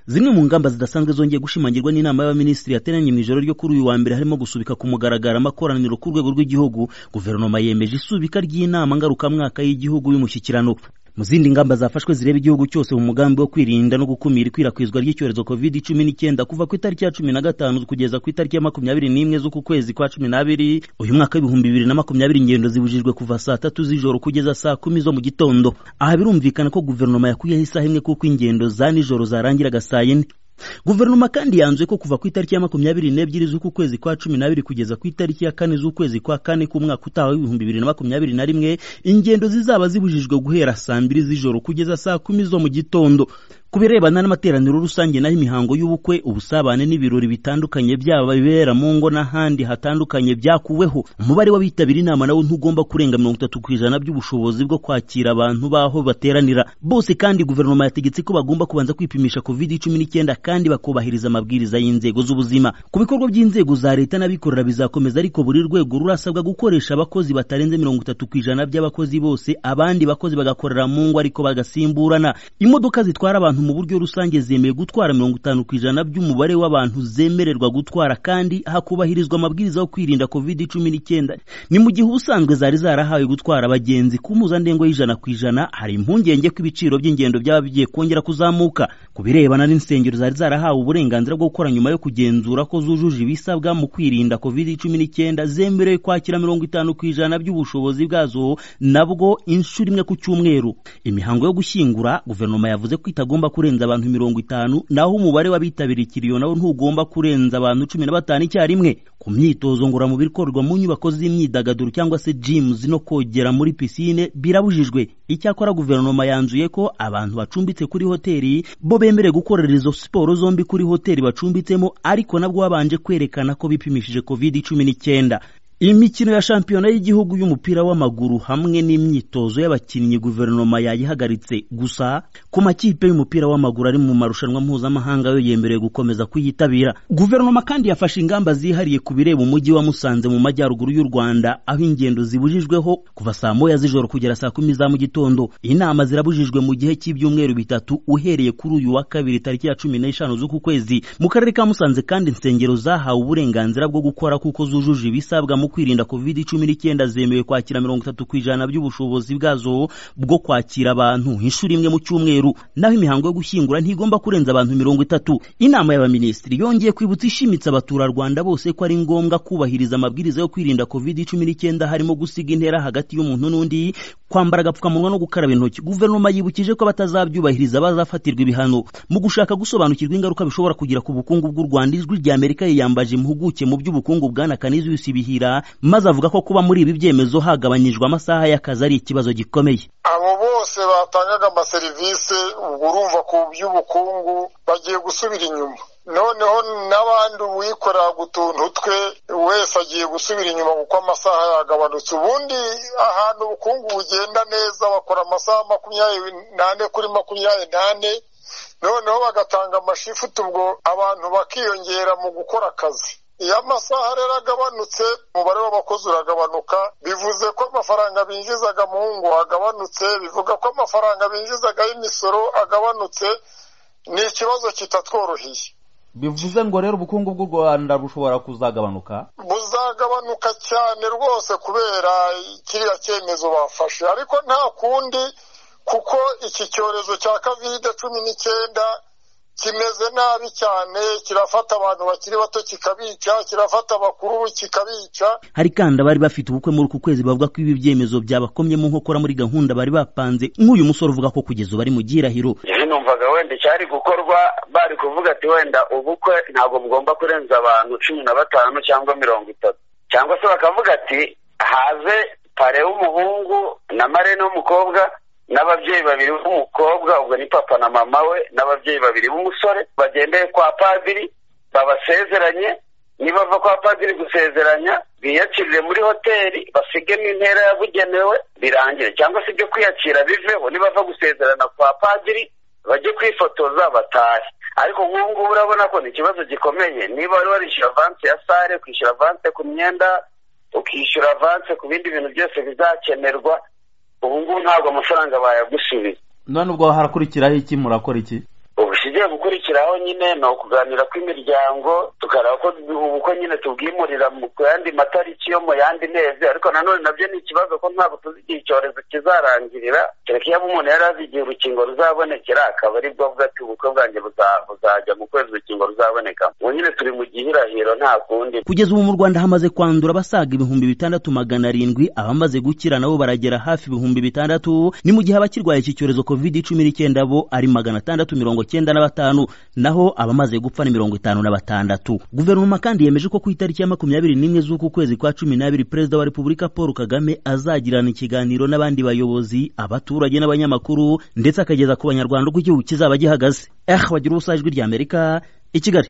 zimwe mu ngamba zidasanzwe zongeye gushimangirwa n'inama y'abaminisitiri yateranye mu ijoro ryo kuri uyu wa mbere harimo gusubika ku mugaragaro amakoraniro ku rwego rw'igihugu guverinoma yemeje isubika ry'inama ngarukamwaka y'igihugu y'umushyikirano mu zindi ngamba zafashwe zireba igihugu cyose mu mugambi wo kwirinda no gukumira ikwirakwizwa ry'icyorezo covid cumi n'icyenda kuva ku itariki ya cumi na gatanu kugeza ku itariki ya makumyabiri n'imwe z'uku kwezi kwa cumi n'abiri uyu mwaka w'ibihumbi bibiri na makumyabiri ingendo zibujijwe kuva saa tatu z'ijoro kugeza saa kumi zo mu gitondo aha birumvikana ko guverinoma yakuyeho isaha imwe kuko ingendo za nijoro zarangiraga saa yine guverinoma kandi yanzuye ko kuva ku itariki ya makumyabiri n'ebyiri z'uku kwezi kwa cumi n'abiri kugeza ku itariki ya kane z'ukwezi kwa kane k'umwaka utaha w'ibihumbi bibiri na makumyabiri na rimwe ingendo zizaba zibujijwe guhera saa mbiri z'ijoro kugeza saa kumi zo mu gitondo ku birebana n'amateraniro rusange naho imihango y'ubukwe ubusabane n'ibirori bitandukanye byaba bibera mu ngo n'ahandi hatandukanye byakuweho umubare w'abitabira inama nawe ntugomba kurenga mirongo itatu ku ijana by'ubushobozi bwo kwakira abantu baho bateranira bose kandi guverinoma yategetse ko bagomba kubanza kwipimisha covid cumi n'icyenda kandi bakubahiriza amabwiriza y'inzego z'ubuzima ku bikorwa by'inzego za leta n'abikorera bizakomeza ariko buri rwego rurasabwa gukoresha abakozi batarenze mirongo itatu ku ijana by'abakozi bose abandi bakozi bagakorera mu ngo ariko bagasimburana imodoka zitwara abantu mu buryo rusange zemeye gutwara mirongo itanu ku ijana by'umubare w'abantu zemererwa gutwara kandi hakubahirizwa amabwiriza yo kwirinda covid cumi n'icyenda ni mu gihe ubusanzwe zari zarahawe gutwara abagenzi ku mpuzandengo y'ijana ku ijana hari impungenge ko ibiciro by'ingendo byaba bigiye kongera kuzamuka ku birebana n'insengero zari zarahawe uburenganzira bwo gukora nyuma yo kugenzura ko zujuje ibisabwa mu kwirinda covid cumi n'icyenda zemerewe kwakira mirongo itanu ku ijana by'ubushobozi bwazo nabwo inshuro imwe ku cyumweru imihango yo gushyingura guverinoma yavuze ko itagomba kurenza abantu mirongo itanu naho umubare w'abitabiriye ikiriyo nawo ntugomba kurenza abantu cumi na batanu icyarimwe ku myitozo ngororamubiri ikorwa mu nyubako z'imyidagaduro cyangwa se jimuzi no kogera muri pisine birabujijwe icyakora guverinoma yanzuye ko abantu bacumbitse kuri hoteli bo bemerewe gukorera izo siporo zombi kuri hoteli bacumbitsemo ariko nabwo babanje kwerekana ko bipimishije covid cumi n'icyenda imikino ya shampiyona y'igihugu y'umupira w'amaguru hamwe n'imyitozo y'abakinnyi guverinoma yayihagaritse gusa ku makipe y'umupira w'amaguru ari mu marushanwa mpuzamahanga yo yemerewe gukomeza kuyitabira guverinoma kandi yafashe ingamba zihariye ku bireba umujyi wa musanze mu majyaruguru y'u rwanda aho ingendo zibujijweho kuva saa moya z'ijoro kugera saa kumi za mu gitondo inama zirabujijwe mu gihe cy'ibyumweru bitatu uhereye kuri uyu wa kabiri tariki ya cumi n'eshanu z'uku kwezi mu karere ka musanze kandi insengero zahawe uburenganzira bwo gukora kuko zujuje ibisabwa mu kwirinda covid cumi n'icyenda zemewe kwakira mirongo itatu ku ijana by'ubushobozi bwazo bwo kwakira abantu inshuro imwe mu cyumweru naho imihango yo gushyingura ntigomba kurenza abantu mirongo itatu inama y'abaminisitiri yongeye kwibutsa ishimitse abaturarwanda bose ko ari ngombwa kubahiriza amabwiriza yo kwirinda covid cumi n'icyenda harimo gusiga intera hagati y'umuntu n'undi kwambara agapfukamunwa no gukaraba intoki guverinoma yibukije ko batazabyubahiriza bazafatirwa ibihano mu gushaka gusobanukirwa ingaruka bishobora kugira ku bukungu bw'u rwanda ijwi ry'amerika yiyambaje impuguke mu by'ubukungu bwana kaniziyusi bihira maze avuga ko kuba muri ibi byemezo hagabanyijwe amasaha y'akazi ari ikibazo gikomeye abo bose batangaga amaserivisi ubwo urumva ku by'ubukungu bagiye gusubira inyuma noneho n'abandi uwikorera gutuntu twe wese agiye gusubira inyuma kuko amasaha yagabanutse ubundi ahantu ubukungu bugenda neza bakora amasaha makumyabiri n'ane kuri makumyabiri n'ane noneho bagatanga amashifuti ubwo abantu bakiyongera mu gukora akazi iyo amasaha rero agabanutse umubare w'abakozi uragabanuka bivuze ko amafaranga binjizaga mu ngo agabanutse bivuga ko amafaranga binjizaga y'imisoro agabanutse ni ikibazo kitatworoheye bivuze ngo rero ubukungu bw'u rwanda bushobora kuzagabanuka buzagabanuka cyane rwose kubera kiriya cyemezo bafashe ariko nta kundi kuko iki cyorezo cya kovide cumi n'icyenda kimeze nabi cyane kirafata abantu bakiri bato kikabica kirafata abakuru kikabica hari kandi abari bafite ubukwe muri uku kwezi bavuga ko ibi byemezo byabakomye mu nkokora muri gahunda bari bapanze nk'uyu musore uvuga ko kugeza ubu ari mu gihirahiro numvaga wenda icyari gukorwa bari kuvuga ati wenda ubukwe ntabwo mugomba kurenza abantu cumi na batanu cyangwa mirongo itatu cyangwa se bakavuga ati haze pare w'umuhungu na marene w'umukobwa n'ababyeyi babiri b'umukobwa ubwo ni papa na mama we n'ababyeyi babiri b'umusore bagendeye kwa padiri babasezeranye nibava kwa padiri gusezeranya biyakirire muri hoteli basigemo intera yabugenewe birangire cyangwa se ibyo kwiyakira biveho nibava gusezerana kwa padiri bajye kwifotoza batahe ariko nk'ubu ngubu urabona ko ni ikibazo gikomeye niba wari warishyura avanse ya sare ukishyura avanse ku myenda ukishyura avanse ku bindi bintu byose bizakenerwa ubu ngubu ntabwo amafaranga bayagusubiza none ubwo harakurikiraho iki murakora iki ubu ikigiye gukurikiraho nyine ni ukuganira kw'imiryango tukareba ko ubukwe nyine tubwimurira mu ku yandi matariki yo mu yandi mezi ariko nanone nabyo ni ikibazo ko ntabwo tuzi igihe icyorezo kizarangirira kereka iyo umuntu yari azi igihe urukingo ruzabonekera akaba ari bwo avuga ati ubukwe bwanjye buza- buzajya mu kwezi urukingo ruzaboneka ubu nyine turi mu gihirahiro nta kundi kugeza ubu mu rwanda hamaze kwandura abasaga ibihumbi bitandatu magana arindwi abamaze gukira nabo baragera hafi ibihumbi bitandatu ni mu gihe abakirwaye iki cyorezo covid cumi n'icyenda bo ari magana atandatu mirongo cyenda na batanu naho abamaze gupfa ni mirongo itanu na batandatu guverinoma kandi yemeje ko ku itariki ya makumyabiri n'imwe z'uku kwezi kwa cumi n'abiri perezida wa repubulika paul kagame azagirana ikiganiro n'abandi bayobozi abaturage n'abanyamakuru ndetse akageza ku banyarwanda uko igihugu kizaba gihagaze eh wagira ubusajwi ry'amerika i kigali